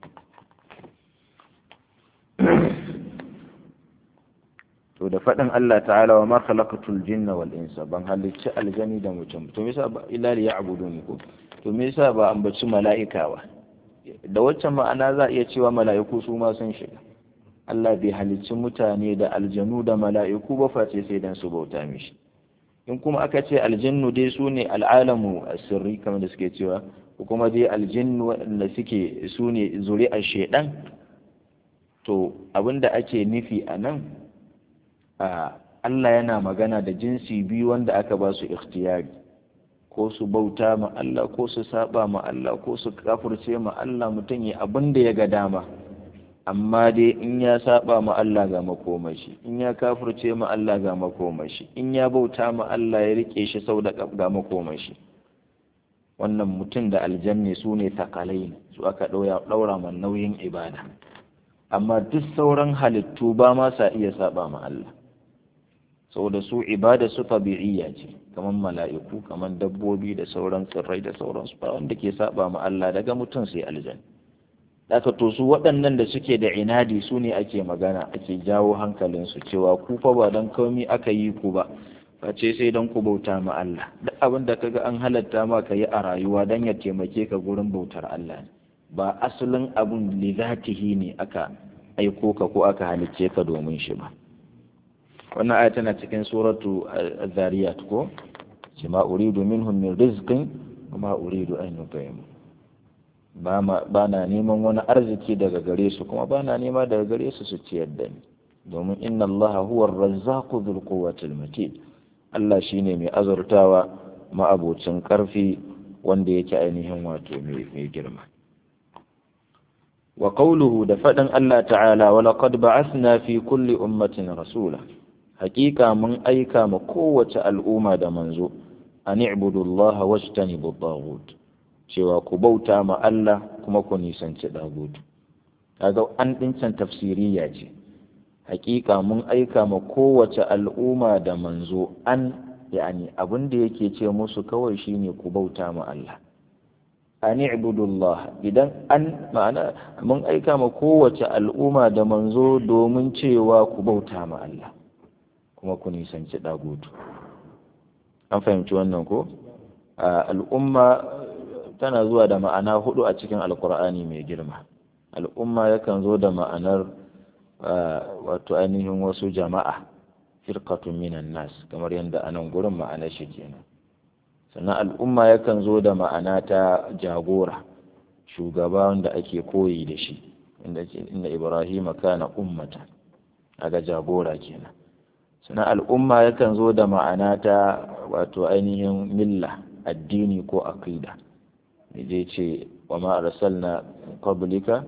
S1: to da faɗin Allah ta'ala wa ma khalaqatul jinna wal insa ban halicci aljani da mutum to me yasa ba illa li ya'buduni ko to me yasa ba ambaci mala'ika ba da waccan ma'ana za iya cewa mala'iku su ma sun shiga Allah bai halicci mutane da aljanu da mala'iku ba face sai dan su bauta mishi in kuma aka ce aljannu dai su ne al'alamu sirri kamar da suke cewa ko kuma dai aljinnu waɗanda suke su ne zuri'ar shaidan to abinda ake nufi a nan Allah yana magana da jinsi biyu wanda aka ba su ikhtiyari ko su bauta ma Allah ko su saba ma Allah ko su kafirce ma Allah mutum ya abin da ya ga dama amma dai in ya saba ma Allah ga makomashi in ya kafirce ma Allah ga makomashi in ya bauta ma Allah ya rike shi sau da ga makomashi wannan mutum da aljanni su ne takalai su aka ɗaura ma nauyin ibada amma duk sauran halittu ba ma sa iya saba ma Allah saboda su ibada su tabi'iyya ce kamar mala'iku kamar dabbobi da sauran tsirrai da sauransu ba wanda ke saba ma Allah daga mutum sai aljan Daka to su waɗannan da suke da inadi su ne ake magana ake jawo hankalinsu cewa ku fa ba don komi aka yi ku ba face sai don ku bauta ma Allah duk abin da kaga an halatta ma ka yi a rayuwa don ya taimake ka gurin bautar Allah ne ba asalin abun li zatihi ne aka aiko ka ko aka halicce ka domin shi ba wannan aya tana cikin suratu az-zariyat ko ce ma uridu minhum min rizqin wa ma uridu an yut'imu ba ba na neman wani arziki daga gare su kuma ba na nema daga gare su su ciyar da ni domin inna allaha huwa ar-razzaqu dhul quwwati matin Allah shine mai azurtawa ma'abocin karfi wanda yake ainihin wato mai girma wa qawluhu da faɗin Allah ta'ala wa laqad ba'athna fi kulli ummatin rasula haƙiƙa mun aika ma kowace al'umma da manzo an i'budu Allah wajtanibu at cewa ku bauta ma Allah kuma ku nisanci dagut kaga an dincan tafsiriya ce haƙiƙa mun aika ma kowace al'umma da manzo an yani abin da yake ce musu kawai shine ku bauta ma Allah an ibudullah idan an ma'ana mun aika ma kowace al'umma da manzo domin cewa ku bauta ma Allah kuma ku nisanci dagutu an fahimci wannan ko al'umma tana zuwa da ma'ana hudu a cikin alkur'ani mai girma al'umma yakan zo da ma'anar wato ainihin wasu jama'a firqatun minan nas kamar yadda anan gurin ma'anar shi kenan sannan al'umma yakan zo da ma'ana ta jagora shugaba wanda ake koyi da shi inda inda Ibrahim kana ummata aga jagora kenan sannan al'umma yakan zo da ma'ana ta wato ainihin milla addini ko aqida je ce wa ma arsalna qablika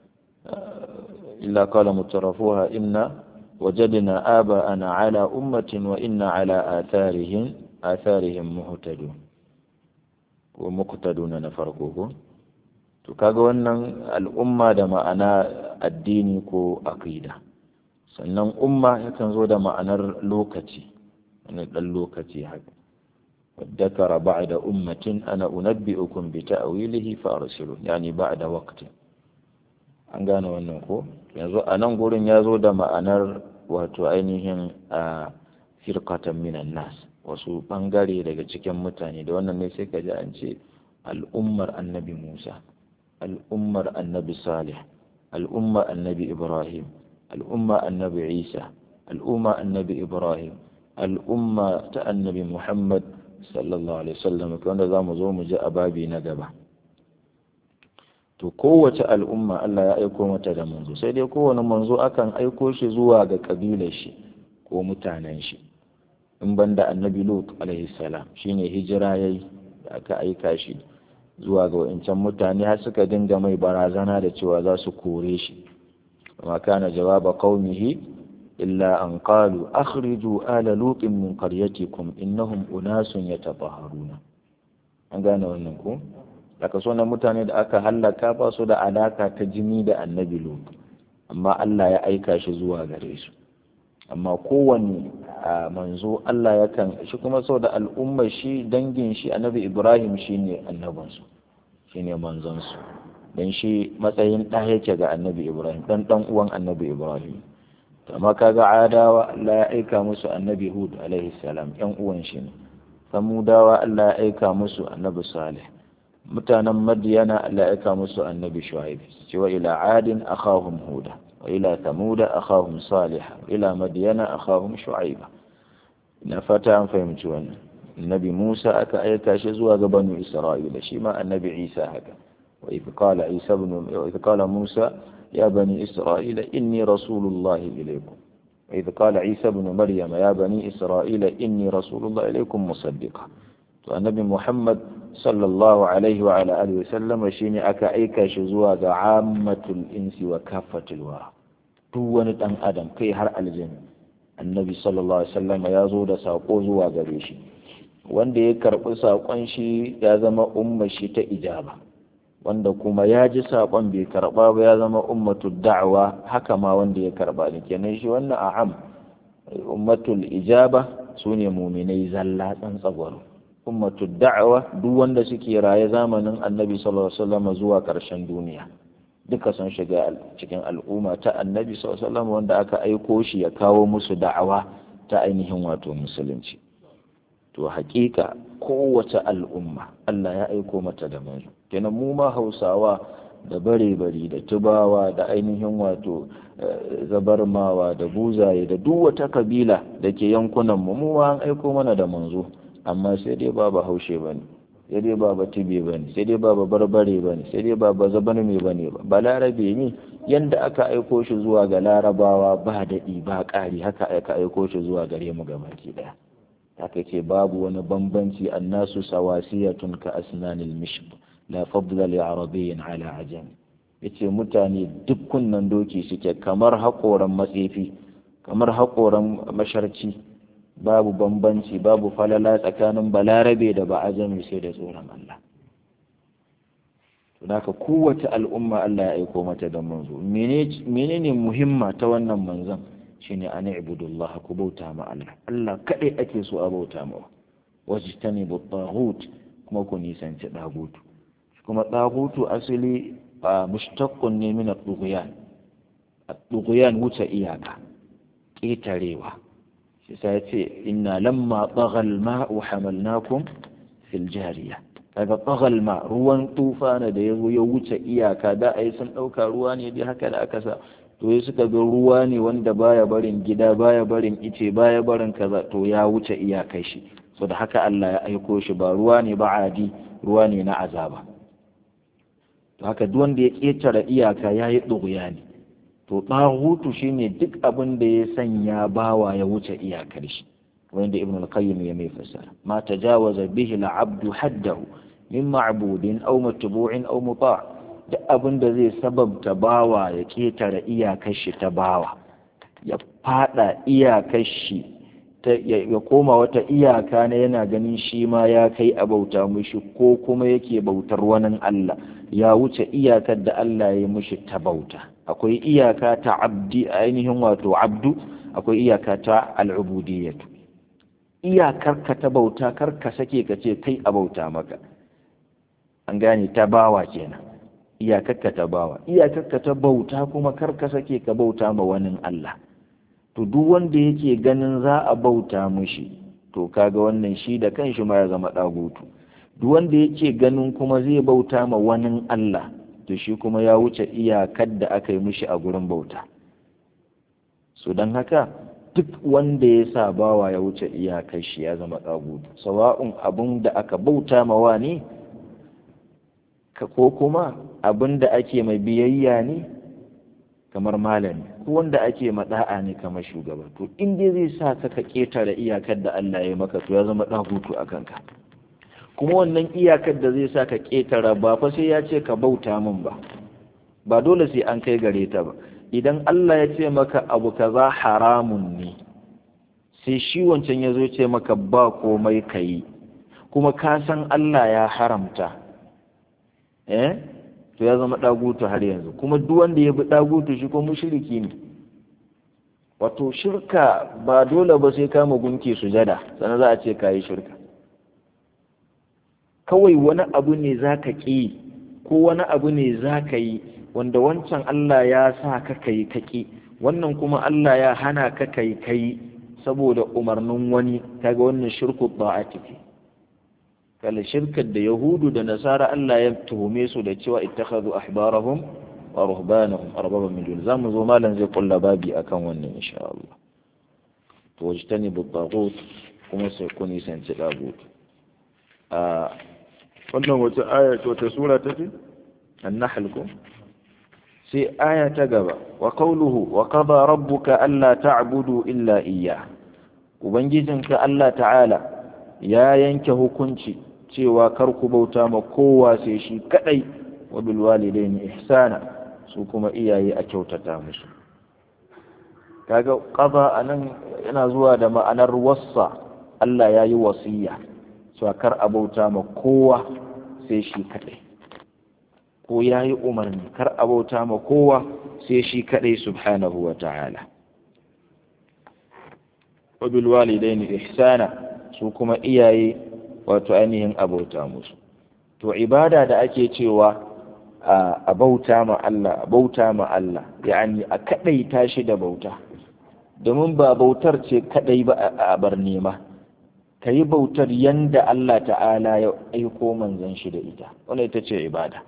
S1: illa qala mutarafuha inna wajadna aba'ana ala ummatin wa inna ala atharihim atharihim muhtadun ko muqtaduna na farko ko to kaga wannan al'umma da ma'ana addini ko aqida sannan umma yakan zo da ma'anar lokaci wani dan lokaci haka ذكر بعد أمة أنا أنبئكم بتأويله فأرسلوا يعني بعد وقت an gane wannan ko yanzu a nan gurin ya zo da ma'anar wato ainihin a firkatan minan nas wasu bangare daga cikin mutane da wannan ne sai ka ji an ce al'ummar annabi musa al'ummar annabi salih al'ummar annabi ibrahim al'ummar annabi isa al'ummar annabi ibrahim al'umma ta annabi muhammad sallallahu alaihi wasallam wanda za mu zo mu ji a babi na gaba to kowace al'umma Allah ya aiko mata da manzo sai dai kowane manzo akan aiko shi zuwa ga kabilar shi ko mutanen shi in banda annabi lut alaihi salam shine hijira yayi da aka aika shi zuwa ga wancan mutane har suka dinga mai barazana da cewa za su kore shi amma kana jawaba qaumihi إلا أن قالوا أخرجوا آل لوط من قريتكم إنهم أناس يتطهرون an gane wannan ko daga sunan mutane da aka hallaka ba su da alaka ta jini da annabi lut amma Allah ya aika shi zuwa gare su amma kowane manzo Allah yakan shi kuma sau da al'ummar shi dangin shi annabi Ibrahim shine annabinsu shine manzonsu dan shi matsayin ɗa yake ga annabi Ibrahim dan dan uwan annabi Ibrahim amma kaga adawa Allah ya aika musu annabi Hud alaihi salam yan uwan shi ne samudawa Allah ya aika musu annabi Salih mutanen Madiyana Allah ya aika musu annabi Shu'aib cewa ila adin akhahum huda wa ila thamuda akhahum salih wa ila madiyana akhahum shu'aiba ina fata an fahimci wannan annabi Musa aka aika shi zuwa ga banu Isra'ila shi ma annabi Isa haka wa idh qala Isa ibn wa idh qala Musa يا بني إسرائيل إني رسول الله إليكم وإذ قال عيسى بن مريم يا بني إسرائيل إني رسول الله إليكم مصدقا النبي محمد صلى الله عليه وعلى آله وسلم شيني أكا أيكا شزوا عامة الإنس وكافة الورى دون أن أدم كي هر الجنة النبي صلى الله عليه وسلم يا زود ساقو زوا غريشي wanda ya karɓi saƙon shi ya zama umma shi ta ijaba wanda kuma ya ji saƙon bai karɓa ba ya zama ummatu da'awa haka ma wanda ya karɓa ne kenan shi wannan a'am ummatul ijaba su ne muminai zalla tsantsagwaro ummatu da'awa duk wanda suke raye zamanin annabi sallallahu alaihi wasallam zuwa ƙarshen duniya duka sun shiga cikin al'umma ta annabi sallallahu alaihi wasallam wanda aka aiko shi ya kawo musu da'awa ta ainihin wato musulunci to haƙiƙa kowace al'umma Allah ya aiko mata da manzo kenan mu ma Hausawa da bare-bari da tubawa da ainihin wato zabarmawa da buzaye da duk wata kabila da ke yankunan mu mu ma an aiko mana da manzo amma sai dai ba haushe bane sai dai ba tibe bane sai dai ba barbare bane sai dai ba zabarme bane ba balarabe ne yanda aka aiko shi zuwa ga larabawa ba daɗi ba ƙari haka aka aiko shi zuwa gare mu gabaki ɗaya haka ce babu wani bambanci annasu sawasiyatun ka asnanil mishb la fadla li arabiyyin ala ajam yace mutane duk kunnan doki suke kamar haƙoran matsefi kamar haƙoran masharci babu bambanci babu falala tsakanin balarabe da ba ajami sai da tsoron Allah to haka kowace al'umma Allah ya aiko mata da manzo menene muhimma ta wannan manzon shine an ibudullah ku bauta ma Allah Allah kadai ake so a bauta ma wajtani bu taghut kuma ku nisanci dagutu kuma dagutu asali mushtaqqun ne min ad-dughyan ad-dughyan wuce iyaka ƙetarewa shi sai ce inna lamma tagha al-ma'u hamalnakum fil jariya kaga tagha ma ruwan tufana da yazo ya wuce iyaka da ai sun dauka ruwa ne dai haka da aka sa to ya suka ga ruwa ne wanda baya barin gida baya barin ice baya barin kaza to ya wuce iyakai shi so da haka Allah ya aiko shi ba ruwa ne ba adi ruwa ne na azaba to haka duk wanda ya ketare iyaka ya yi ɗuguya ne to ɗahutu shine duk abin da ya sanya bawa ya wuce iyakar shi wanda ibn al-qayyim ya mai fasara ma tajawaza bihi al-abdu haddahu min ma'budin aw matbu'in aw muta' duk abin da zai sababta bawa ya ketare iyakar shi ta bawa ya fada iyakar shi ya koma wata iyaka na yana ganin shi ma ya kai a bauta mushi ko kuma yake bautar wani Allah ya wuce iyakar da Allah ya mushi ta bauta akwai iyaka ta abdi ainihin wato abdu akwai iyaka ta al'ubudiyyatu iyakar ka ta bauta kar ka sake ka ce kai a bauta maka an gane ta bawa kenan iyakarka ta bawa iyakarka ta bauta kuma kar ka sake ka bauta ma wani Allah to duk wanda yake ganin za a bauta mushi to kaga wannan shi da kanshi ma ya zama dagutu duk wanda yake ganin kuma zai bauta ma wani Allah to shi kuma ya wuce iyakar da aka yi mushi a gurin bauta so don haka duk wanda ya sa bawa ya wuce iyakar shi ya zama dagutu sawa'un abun da aka bauta ma wani ko kuma abin da ake mai biyayya ne kamar malami ko wanda ake mada'a ne kamar shugaba to in dai zai sa ka ka ketare iyakar da Allah ya maka to ya zama dagutu a kanka kuma wannan iyakar da zai sa ka ketara ba fa sai ya ce ka bauta min ba ba dole sai an kai gare ta ba idan Allah ya ce maka abu kaza haramun ne sai shi wancan ya zo ce maka ba komai ka yi kuma ka san Allah ya haramta eh to ya zama dagutu har yanzu kuma duk wanda ya bi dagutu shi ko mushriki ne wato shirka ba dole ba sai kama gunki sujada sannan za a ce kayi shirka kawai wani abu ne za ka ƙi ko wani abu ne za ka yi wanda wancan Allah ya sa ka kai ka ƙi wannan kuma Allah ya hana ka kai kai saboda umarnin wani kaga wannan shirku ba'ati ce kala shirkar da yahudu da nasara Allah ya tuhume su da cewa ittakhadhu ahbarahum wa ruhbanahum arbaban min dun zamu zo malam zai kulla babi akan wannan insha Allah to wajtani bu tagut kuma sai ku nisanci tagut a wannan wata aya ce wata sura take an-nahl ko sai aya ta gaba wa qawluhu wa qada rabbuka alla ta'budu illa iyyah ubangijinka Allah ta'ala ya yanke hukunci cewa kar ku bauta ma kowa sai shi kadai wa bil walidaini ihsana su kuma iyaye a kyautata musu kaga qada anan yana zuwa da ma'anar wassa Allah ya yi wasiya cewa kar a bauta ma kowa sai shi kadai ko ya yi umarni kar a bauta ma kowa sai shi kadai subhanahu wa ta'ala wa bil walidaini ihsana su kuma iyaye wato ainihin abauta musu to ibada da ake cewa a bauta ma Allah a bauta ma Allah yani a kadaita shi da bauta domin ba bautar ce kadai ba a bar nema ka yi bautar yanda Allah ta'ala ya aiko manzon shi da ita wannan ita ce ibada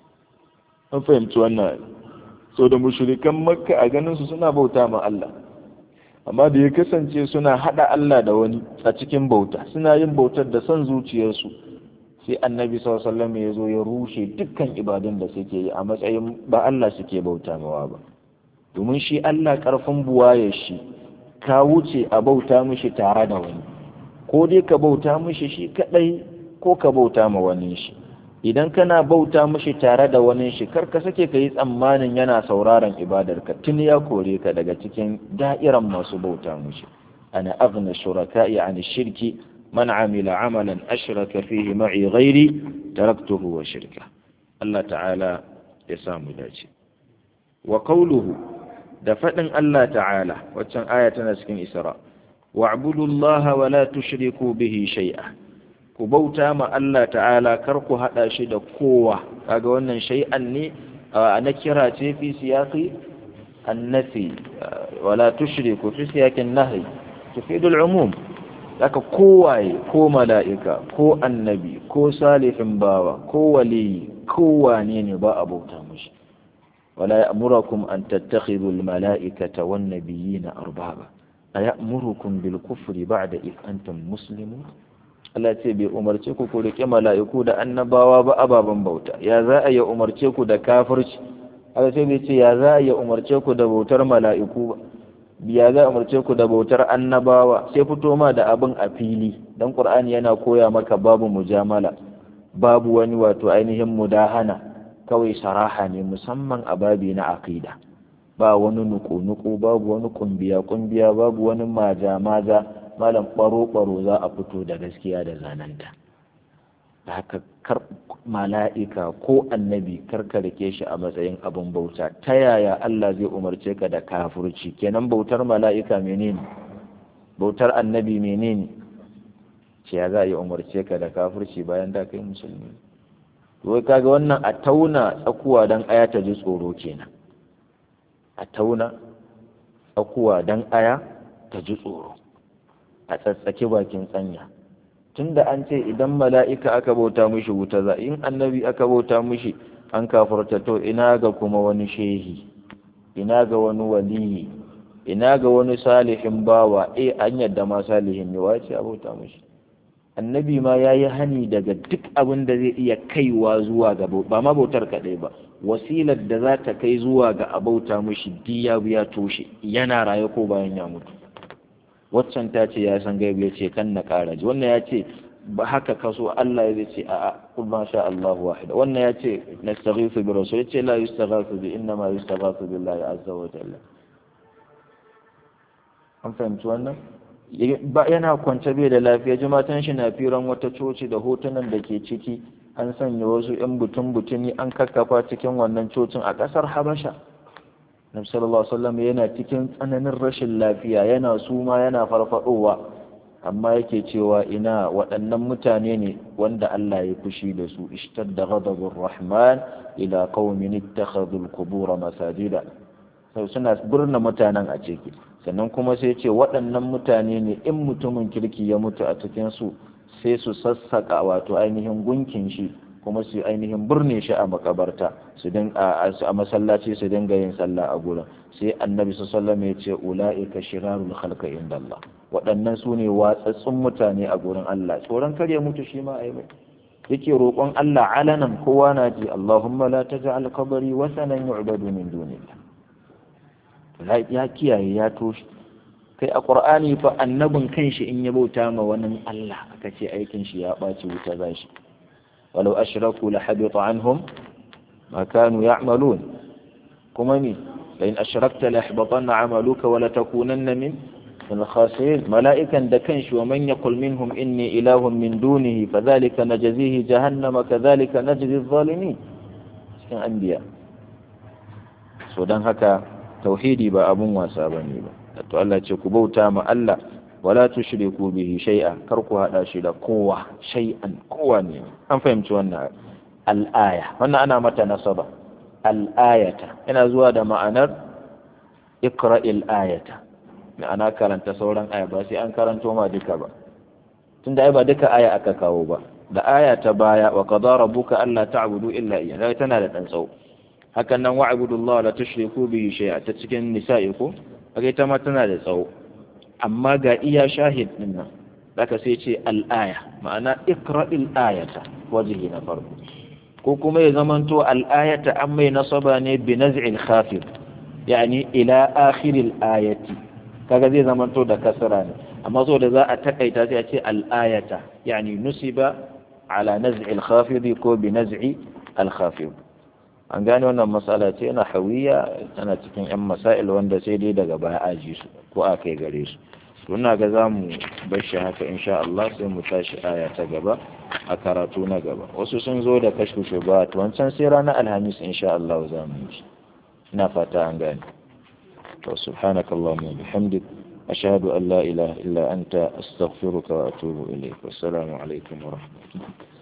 S1: an fahimci wannan so da mushrikan makka a ganin su suna bauta ma Allah amma da ya kasance suna hada Allah da wani a cikin bauta suna yin bautar da son zuciyarsu sai annabi sallallahu alaihi wasallam ya zo ya rushe dukkan ibadun da suke yi a matsayin ba Allah suke bauta mawa ba domin shi Allah karfin buwaye shi ka wuce a bauta mishi tare da wani ko dai ka bauta mishi shi kadai ko ka bauta ma wani shi idan kana bauta mishi tare da wani shi kar ka sake ka yi tsammanin yana sauraron ibadarka tun ya kore ka daga cikin da'iran masu bauta mishi ana aghna shuraka'i an shirki man amila amalan ashraka fihi ma'i ghairi taraktuhu wa shirka Allah ta'ala ya samu dace wa qawluhu da fadin Allah ta'ala waccan aya tana cikin Isra wa'budu Allah wa la tushriku bihi shay'a ku bauta ma Allah ta'ala kar ku hada shi da kowa kaga wannan shay'an ne na kira ce fi siyaqi annafi wala tushriku fi siyaqin nahy tufidul umum haka kowaye ko mala'ika ko annabi ko salihin bawa ko waliyi ko wane ne ba a bauta mushi wala ya'murukum an tattakhidhu al-mala'ikata wan nabiyina arbaba aya'murukum bil kufri ba'da id antum muslimun Allah ce bai umarce ku ku riƙe mala'iku da annabawa ba ababen bauta ya za a yi umarce ku da kafirci Allah sai bai ce ya za a yi umarce ku da bautar mala'iku ba ya za a umarce ku da bautar annabawa sai fito ma da abin a fili dan Qur'ani yana koya maka babu mujamala babu wani wato ainihin mudahana kawai saraha ne musamman a babi na aqida ba wani nuku-nuku babu wani kumbiya-kumbiya babu wani maja-maja malam ɓaro-ɓaro za a fito da gaskiya da zananta da haka kar mala'ika ko annabi karka rike shi a matsayin abin bauta ta yaya Allah zai umarce ka da kafurci kenan bautar mala'ika menene bautar annabi menene ce ya za a yi umarce ka da kafurci bayan da kai musulmi wai kaga wannan a tauna tsakuwa don aya ta ji tsoro kenan a tauna tsakuwa don aya ta ji tsoro a tsatsake bakin tsanya tunda an ce idan mala'ika aka bauta mishi wuta za in annabi aka bauta mishi an kafarta to ina ga kuma wani shehi ina ga wani waliyi ina ga wani salihin bawa eh an yadda ma salihin ne wace a bauta mishi annabi ma ya yi hani daga duk abin da zai iya kaiwa zuwa ga ba ma bautar kaɗai ba wasilar da za ta kai zuwa ga abauta mishi diya ya toshe yana raye ko bayan ya mutu waccan ta ce ya san gaibu ya ce kan na ƙara ji wannan ya ce ba haka kaso Allah ya ce a kul ma sha Allah wahida wannan ya ce nastaghithu bi rasul ya ce la yustaghathu bi inna ma yustaghathu billahi azza wa jalla an fahimci wannan ba yana kwance bai da lafiya jimatan shi na firan wata coci da hotunan da ke ciki an sanya wasu yan butun butuni an kakkafa cikin wannan cocin a ƙasar Habasha Nabi sallallahu alaihi wasallam yana cikin tsananin rashin lafiya yana suma yana farfadowa amma yake cewa ina waɗannan mutane ne wanda Allah ya fushi da su ishtadda ghadabur rahman ila qaumin ittakhadhu al-qubur masajida sai suna burna mutanen a ciki sannan kuma sai ce waɗannan mutane ne in mutumin kirki ya mutu a cikin su sai su sassaka wato ainihin gunkin shi kuma su ainihin burne shi a makabarta su din a masallaci su dinga yin sallah a gurin sai annabi sallallahu alaihi ya ce ulaika shirarul khalqi inda Allah waɗannan su ne watsatsun mutane a gurin Allah tsoron kar ya mutu shi ma ai mai yake roƙon Allah alanan kowa na ji Allahumma la taj'al qabri wasanan yu'badu min dunillah ya kiyaye ya toshe kai a qur'ani fa annabin kanshi in ya bauta ma wani Allah aka ce aikin shi ya ɓaci wuta zashi ولو أشركوا لحبط عنهم ما كانوا يعملون كمني لئن أشركت ليحبطن عملك ولتكونن من من الخاسرين ملائكا دكنش ومن يقل منهم إني إله من دونه فذلك نجزيه جهنم كذلك نجزي الظالمين cikin anbiya so don haka tauhidi ba abun wasa bane ba to Allah ce ku bauta ma Allah wala tushriku bihi shay'a kar ku hada shi da kowa shay'an kowa ne an fahimci wannan al-aya wannan ana mata nasaba al-ayata yana zuwa da ma'anar iqra'il ayata ma'ana karanta sauran aya ba sai an karanto ma duka ba tunda ai ba duka aya aka kawo ba da aya ta baya wa qadara rabbuka alla ta'budu illa iyyahu tana da dan tsawo hakan nan wa'budullaha la tushriku bihi shay'a ta cikin nisa'i ko kaga ita ma tana da tsawo amma ga iya shahid din nan zaka sai ce al-aya ma'ana iqra'il ayata wajhi na farko ko kuma ya zamanto al-ayata an mai nasaba ne bi naz'il khafid yani ila akhiril ayati kaga zai zamanto da kasra ne amma so da za a takaita sai a ce al-ayata yani nusiba ala naz'il khafid ko bi naz'i al-khafid an gane wannan matsala ce na hawiya tana cikin 'yan masail wanda sai dai daga baya aji su ko a kai gare su tuna ga za mu bar shi haka insha Allah sai mu tashi aya ta gaba a karatu na gaba wasu sun zo da kashfu shubat wancan sai ranar alhamis insha Allah za mu yi ina fata an gane to subhanaka allahumma bihamdik ashhadu an la ilaha illa anta astaghfiruka wa atubu ilayk wassalamu alaikum wa rahmatullahi